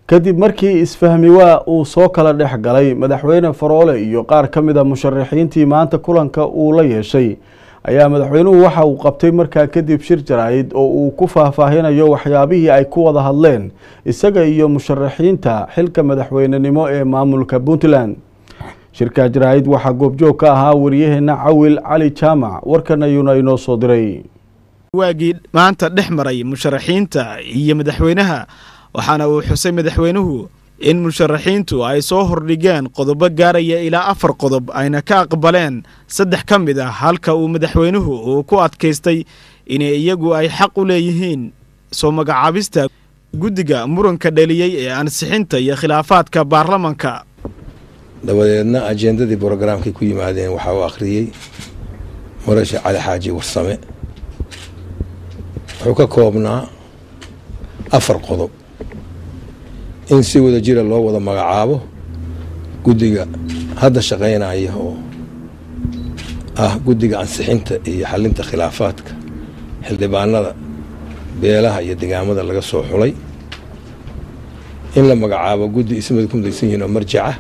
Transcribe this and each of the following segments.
kadib markii isfahmiwaa uu soo kala dhex galay madaxweyne faroole iyo qaar ka mid a musharaxiintii maanta kulanka uu la yeeshay ayaa madaxweynuhu waxa uu qabtay markaa kadib shir jaraa'id oo uu ku faahfaahinayo waxyaabihii ay ku wada hadleen isaga iyo musharaxiinta xilka madaxweynenimo ee maamulka puntland shirka jaraa'id waxaa goobjoog ka ahaa wariyaheena cawil cali jaamac warkan ayuuna inoo soo diray waagii maanta dhex maray musharaxiinta iyo madaxweynaha waxaana uu xusay madaxweynuhu in musharaxiintu ay soo hordhigeen qodobo gaaraya ilaa afar qodob ayna ka aqbaleen saddex ka mid ah halka uu madaxweynuhu uu ku adkaystay inay iyagu ay xaq u leeyihiin soo magacaabista guddiga muranka dhaliyey ee ansixinta iyo khilaafaadka baarlamanka dabadeedna ajendadii brogaraamkay ku yimaadeen waxaa uu akhriyey murashe cali xaaji warsame wuxuu ka koobnaa afar qodob in si wada jira loo wada magacaabo guddiga hadda shaqaynaya oo ah guddiga ansixinta iyo xalinta khilaafaadka xildhibaanada beelaha iyo degaamada laga soo xulay in la magacaabo guddi ismada ku midaysan yihiin oo marjaca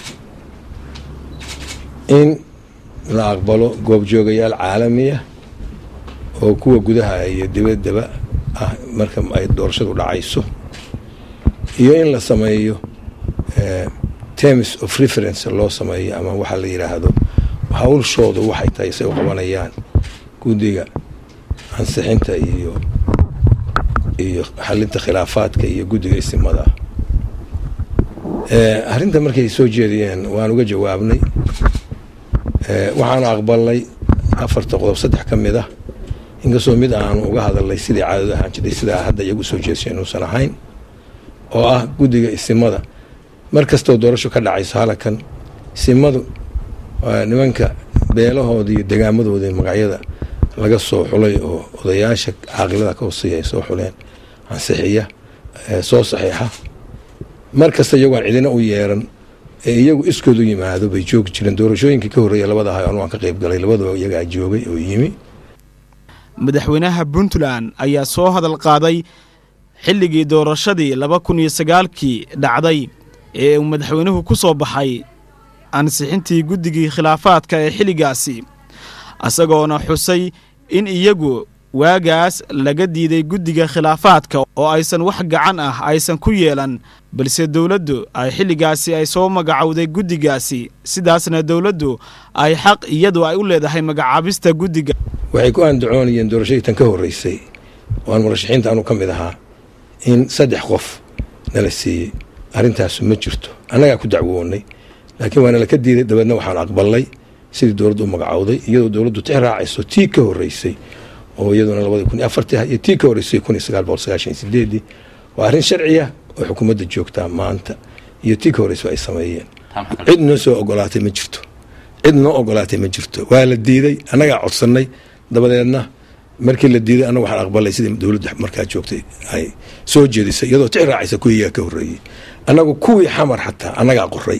in la aqbalo goobjoogayaal caalamiya oo kuwa gudaha iyo dibaddaba ah marka ay doorashadu dhacayso iyo in la sameeyo terms of reference loo sameeyo ama waxaa la yidhaahdo hawlshoodu waxay tahay say u qabanayaan guddiga ansixinta iyo iyo xalinta khilaafaadka iyo guddiga isimada arrinta markay soo jeediyeen waan uga jawaabnay waxaanu aqbalnay afarta qodob saddex ka mid ah inkastoo mid aanu uga hadalnay sidii caadadu ahaan jirtay sidaa hadda iyagu soo jeedisay inuusan ahayn oo ah guddiga isimada mar kastoo doorasho ka dhacayso halakan isimadu nimanka beelahooda iyo degaamadooda magacyada laga soo xulay oo odayaasha caaqilada ka hooseeya ay soo xuleen ansixiya soo saxiixa mar kasta iyagoo aan cidina u yeeran ee iyagu iskood u yimaado bay joogi jireen doorashooyinkii ka horreeya labada ahay anu aan ka qayb galay labadaba iyagaa joogay oo yimi madaxweynaha puntland ayaa soo hadal qaaday xilligii doorashadii laba kun iyo sagaalkii dhacday ee uu madaxweynuhu ku soo baxay ansixintii guddigii khilaafaadka ee xilligaasi isagoona xusay in iyagu waagaas laga diiday guddiga khilaafaadka oo aysan wax gacan ah aysan ku yeelan balse dowladdu ay xilligaasi ay soo magacowday guddigaasi sidaasna dowladdu ay xaq iyadu ay u leedahay magacaabista guddiga waxay ku aandacoonayeen doorashadii tan ka horreysay oo aan murashaxiinta anu ka mid ahaa in saddex qof nala siiyey arrintaasu ma jirto annagaa ku dacwoonay laakiin waana laka diiday dabeedna waxaan aqbalnay sidii dowladdu u magacowday iyadoo dowladdu tix raacayso tii ka horreysay oo iyaduna labadii kun iyo afartii ah iyo tii ka horreysay kun iyo sagaal boqol sagaashan iyo sideedii waa arrin sharciya oo xukuumadda joogtaa maanta iyo tii ka horreysay ay sameeyeen cid noo soo ogolaatay ma jirto cid noo ogolaatay ma jirto waa la diiday annagaa codsannay dabadeedna markii la diiday annaga waxaan aqbalay sidii dowladda markaa joogtay ay soo jeedisay iyadoo tix raacaysa kuwiiyaa ka horreeyey annagu kuwii xamar xataa annagaa qoray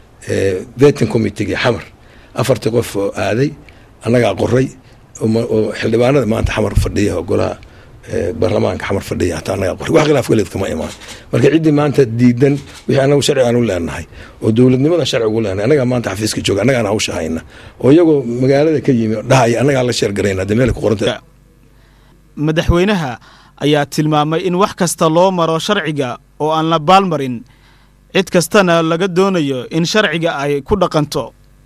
vetin committegii xamar afartii qof oo aaday annagaa qoray oo xildhibaanada maanta xamar fadhiya oo golaha baarlamaanka xamar fadhiya hataa annagaa qoray wax khilaaf kaleed kama imaan marka ciddii maanta diidan wixii annagu sharci aan u leenahay oo dowladnimada sharci ugu leenahay annagaa maanta xafiiska jooga annagaan hawsha hayna oo iyagoo magaalada ka yimi dhahaya annagaa la sheergarayna hadda meel ku qoranta madaxweynaha ayaa tilmaamay in wax kasta loo maro sharciga oo aan la baalmarin cid kastana laga doonayo in sharciga ay ku dhaqanto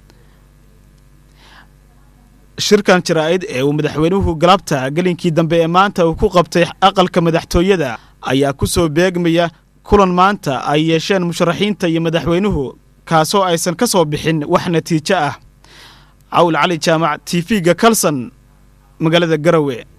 shirkan jaraa'id ee uu madaxweynuhu galabta gelinkii dambe ee maanta uu ku qabtay aqalka madaxtooyada ayaa ku soo beegmaya kulan maanta ay yeesheen musharaxiinta iyo madaxweynuhu kaasoo aysan ka soo bixin wax natiijo ah cawl cali jaamac t v-ga kalson magaalada garowe